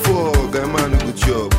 for guy man go chop.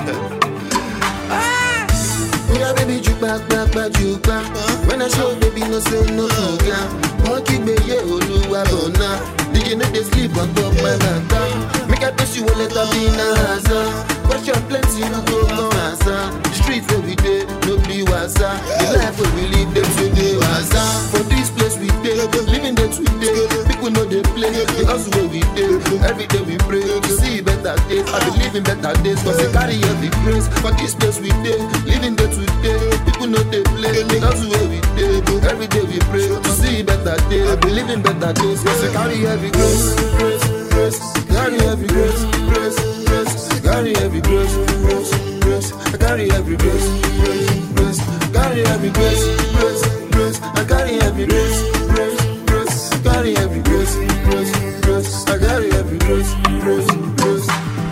Yeah, baby, jupa, gbagba, jupa. When I show, baby, no say no fuga. Monkey, be ye, oluwa, bona. DJ no dey sleep on top my matter. Make I touch you, let her be na hazard. Question plenty, no go no answer. The street where we dey, no be wasa. The life where we live, them say dey wasa. For this place we dey, living day to day. People know they play, the hustle where we dey. Every day we pray to see better days. I believe in better days, cause they carry every grace. For this place we dey, living day to day. People know they play, the hustle where we dey. Every day we pray to see better days. I believe in better days, cause they carry every grace, grace, grace. Carry every grace, grace, grace. Carry every grace, grace, grace. I carry every grace, grace, grace. Carry every grace, grace, grace. I carry every grace, grace, grace. Carry every grace, grace, grace. I carry every grace, grace, grace.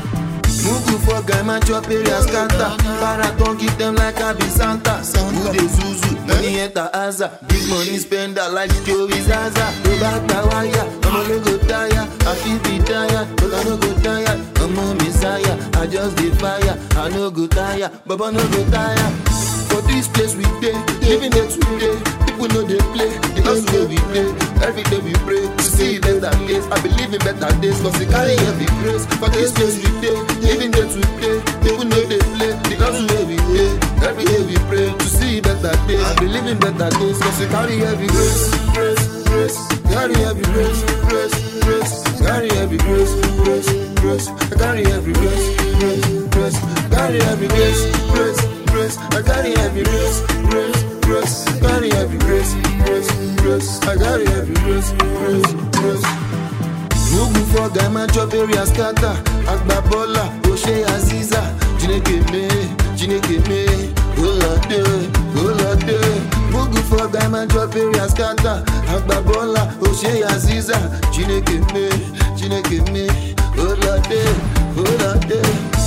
Mugu for guy man chop area scatter Paraton give them like I be Santa Who dey zuzu, money enter Aza Big money spender like Joey Zaza Go back the wire, I'ma no go tire I feel be tired, but I no go tired I'm a messiah, I just dey fire I no go tire, Baba no go tire For this place we dey, living it today People know they play, the hustle where we dey Every day we pray to see better days I believe in better days, cause they carry every grace For this place we dey, living day to day People know they play, the hustle where we dey Every day we pray to see better days I believe in better days, cause they carry every grace Grace, grace, carry every grace Grace, grace, carry every grace Grace, grace, I carry every grace Grace, grace, carry every grace Grace, grace, I carry every grace Grace, grace, carry every grace Grace, grace, I carry every grace Grace, grace Mugu for guy man chop area scatter Agba bola, Oshe Aziza Jineke me, Jineke me Olade, Olade Mugu for guy man chop area scatter Agba bola, Oshe Aziza Jineke me, Jineke me Olade, Olade